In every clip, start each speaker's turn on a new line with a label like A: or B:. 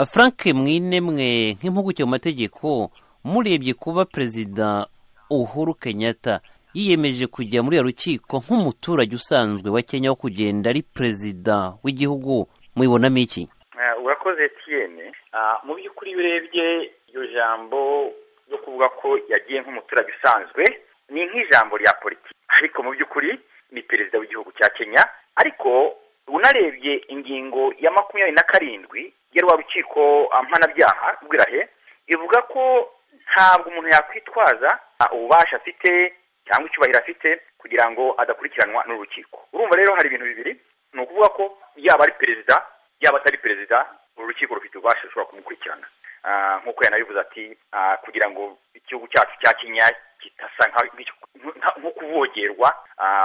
A: frank mwinemwe nk'impuguke mu mategeko murebye kuba perezida uhuru kenyatta yiyemeje kujya muri iyo rukiko nk'umuturage usanzwe wa kenya wo kugenda ari perezida w'igihugu mubibonamo iki
B: urakoze etiyene mu by'ukuri iyo urebye iryo jambo ryo kuvuga ko yagiye nk'umuturage usanzwe ni nk'ijambo rya politiki ariko mu by'ukuri ni perezida w'igihugu cya kenya ariko unarebye ingingo ya makumyabiri na karindwi ya rwa rukiko mpanabyaha rwirahe ivuga ko ntabwo umuntu yakwitwaza ububasha afite cyangwa icyubahiro afite kugira ngo adakurikiranwa n'urukiko urumva rero hari ibintu bibiri ni ukuvuga ko yaba ari perezida yaba atari perezida uru rukiko rufite ububasha rushobora kumukurikirana nk'uko yanabivuze ati kugira ngo igihugu cyacu cya kenya kitasa nko kuvogerwa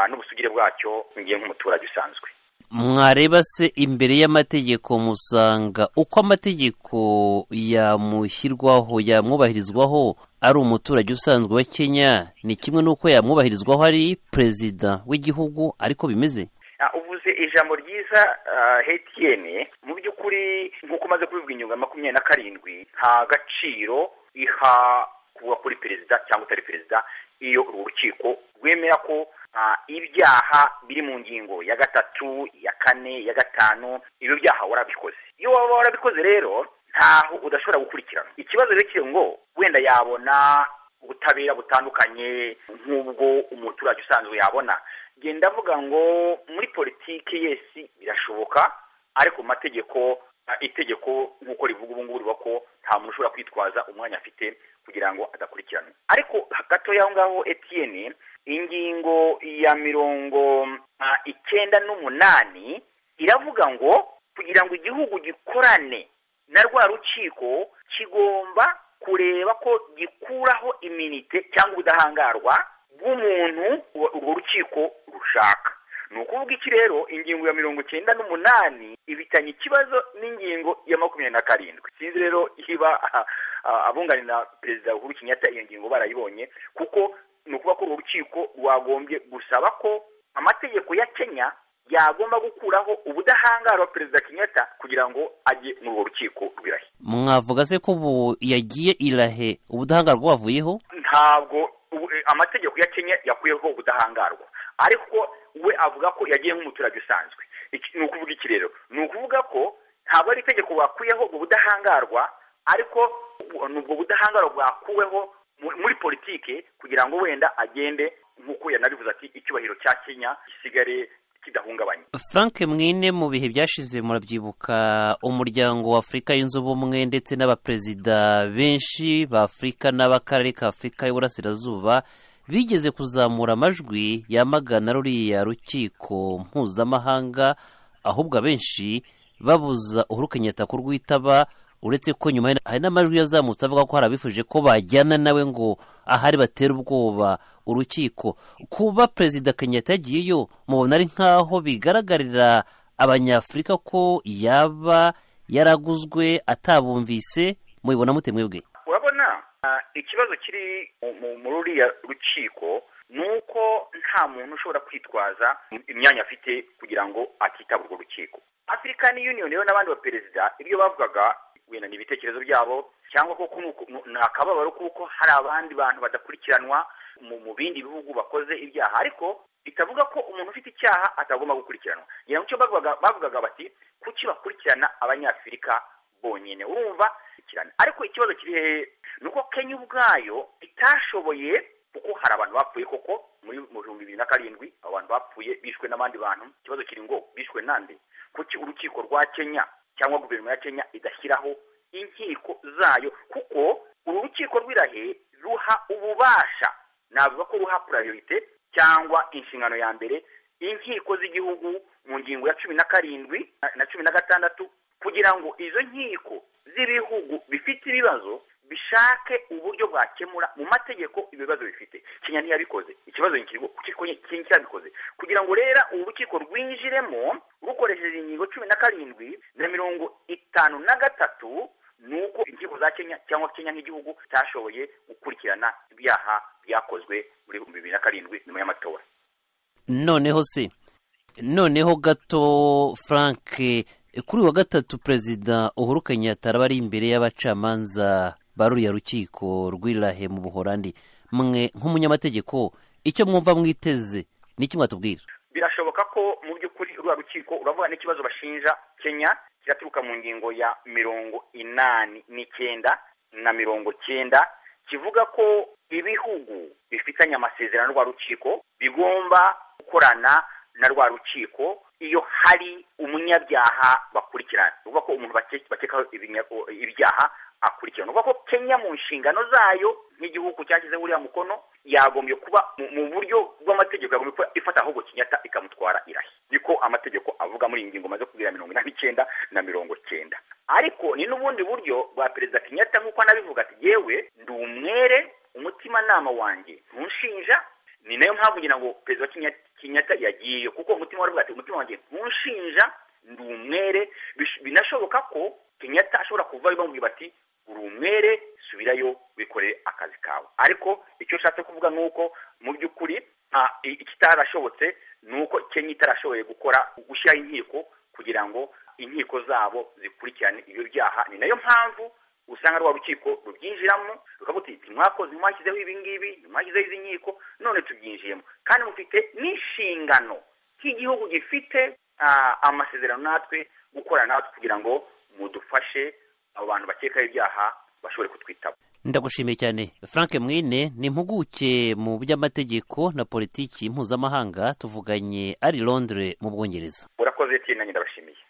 B: n'ubusugire bwacyo ngiye nk'umuturage usanzwe
A: mwareba se imbere y'amategeko musanga uko amategeko yamushyirwaho yamwubahirizwaho ari umuturage usanzwe wa kenya ni kimwe n'uko yamwubahirizwaho ari perezida w'igihugu ariko bimeze
B: uvuze ijambo ryiza hetiyene mu by'ukuri nk'uko umaze kubivuga inyunga makumyabiri na karindwi nta gaciro iha kuba kuri perezida cyangwa utari perezida iyo uru rukiko rwemera ko ibyaha biri mu ngingo ya gatatu ya kane ya gatanu ibyo byaha warabikoze iyo waba warabikoze rero ntaho udashobora gukurikirana ikibazo rero kiri ngo wenda yabona ubutabera butandukanye nk'ubwo umuturage usanzwe yabona genda avuga ngo muri politiki yesi birashoboka ariko mu mategeko itegeko nk'uko rivuga ubu ngubu rivuga ko nta muntu ushobora kwitwaza umwanya afite kugira ngo adakurikirane ariko gato y'aho ngaho etiyene ingingo ya mirongo icyenda n'umunani iravuga ngo kugira ngo igihugu gikorane na rwa rukiko kigomba kureba ko gikuraho iminite cyangwa ubudahangarwa bw'umuntu urwo rukiko rushaka ni ukuvuga iki rero ingingo ya mirongo icyenda n'umunani ibitanye ikibazo n'ingingo ya makumyabiri na karindwi sinzi rero iba abunganira perezida uhuru kenyatta iyo ngingo barayibonye kuko ni ukuvuga ko urwo rukiko rwagombye gusaba ko amategeko ya kenya yagomba gukuraho ubudahangarwa perezida kenyatta kugira ngo ajye muri urwo rukiko rw'irahe
A: mwavuga se ko ubu yagiye irahe ubudahangarwa wavuyeho
B: ntabwo amategeko ya kenya yakuyeho ubudahangarwa ariko we avuga ko yagiye nk'umuturage usanzwe ni ukuvuga iki rero ni ukuvuga ko ntabwo ari itegeko wakuyeho ubwo budahangarwa ariko ni ubwo budahangarwa bwakuweho muri politike kugira ngo wenda agende nk'uko yanabivuze ati icyubahiro cya kenya gisigare kidahungabanye
A: frank mwine mu bihe byashize murabyibuka umuryango wa afurika yunze ubumwe ndetse n'abaperezida benshi ba afurika n'abakarere ka afurika y'uburasirazuba bigeze kuzamura amajwi yamagana ruriya rukiko mpuzamahanga ahubwo abenshi babuza uhuru kenyatta kurwitaba uretse ko nyuma hari n'amajwi yazamutse avuga ko hari abifuje ko bajyana nawe ngo ahari batera ubwoba urukiko kuba perezida kenyatta yagiyeyo mubona ari nk'aho bigaragarira abanyafurika ko yaba yaraguzwe atabumvise mubibona mute mwebwe
B: urabona ikibazo kiri muri uriya rukiko ni uko nta muntu ushobora kwitwaza imyanya afite kugira ngo atitaba urwo rukiko African Union rero n'abandi baperezida ibyo bavugaga wenda ni ibitekerezo byabo cyangwa koko ni akababaro kuko hari abandi bantu badakurikiranwa mu bindi bihugu bakoze ibyaha ariko bitavuga ko umuntu ufite icyaha atagomba gukurikiranwa ngira ngo icyo bavugaga bati kuki bakurikirana abanyafurika bonyine urumva ariko ikibazo kiri hehe ni uko kenya ubwayo itashoboye kuko hari abantu bapfuye koko muri mu bihumbi bibiri na karindwi abantu bapfuye bishwe n'abandi bantu ikibazo kiri ngo bishwe nande kuki urukiko rwa kenya cyangwa guverinoma ya kenya idashyiraho inkiko zayo kuko uru rukiko rw'irahe ruha ububasha navuga ko ruha purayorite cyangwa inshingano ya mbere inkiko z'igihugu mu ngingo ya cumi na karindwi na cumi na gatandatu kugira ngo izo nkiko z'ibihugu bifite ibibazo bishake uburyo bwakemura mu mategeko ibibazo bifite kenya ntiyabikoze ikibazo kenya cyabikoze kugira ngo rero ubu rukiko rwinjiremo rukoresheje ingingo cumi na karindwi na mirongo itanu na gatatu ni uko inkiko za kenya cyangwa kenya nk'igihugu itashoboye gukurikirana ibyaha byakozwe muri bibiri na karindwi nyuma y'amatora
A: noneho se noneho gato frank kuri uyu wa gatatu perezida uhuru kenyatta araba ari imbere y'abacamanza ba ruriya rukiko rw'irahe mu buhorandi mwe nk'umunyamategeko icyo mwumva mwiteze n'icyo mwatubwira
B: birashoboka ko mu by'ukuri ruriya rukiko uravuga n'ikibazo bashinja kenya kiraturuka mu ngingo ya mirongo inani n'icyenda na mirongo cyenda kivuga ko ibihugu bifitanye amasezerano rwa rukiko bigomba gukorana na rwa rukiko iyo hari umunyabyaha bakurikirana ni ukuvuga ko umuntu bakekaho ibyaha akurikirana uvuga ko kenya mu nshingano zayo nk'igihugu cyashyizeho uriya mukono yagombye kuba mu buryo bw'amategeko yagombye kuba ifata ahubwo kinyata ikamutwara irahe niko amategeko avuga muri iyi ngingo maze kubwira mirongo inani n'icyenda na mirongo cyenda ariko ni n'ubundi buryo bwa perezida kinyata nk'uko anabivuga ati yewe ndi umwere umutimanama wanjye ntushinja ni nayo mpamvu ngira ngo perezida kinyata yagiye kuko umutima waravuga ati umutima wanjye ntushinja ndi umwere binashoboka ko kinyata ashobora kuva bamubwira bati uri umwere subirayo wikoreye akazi kawe ariko icyo ushatse kuvuga ni uko mu by'ukuri ikitarashobotse ni uko kenya itarashoboye gukora gushyiraho inkiko kugira ngo inkiko zabo zikurikirane ibyo byaha ni nayo mpamvu usanga rwa rukiko rubyinjiramo rukavuga uti mwakoze mwashyizeho ibi ngibi mwashyizeho izi nkiko none tubyinjiyemo kandi mufite n'inshingano nk'igihugu gifite amasezerano natwe gukorana natwe kugira ngo mudufashe abo bantu bakekaho ibyaha bashobore kutwitaba
A: ndagushimiye cyane frank mwine ni impuguke mu by'amategeko na politiki mpuzamahanga tuvuganye ari londres mu bwongereza
B: urakoze tiyinanye ndabashimiye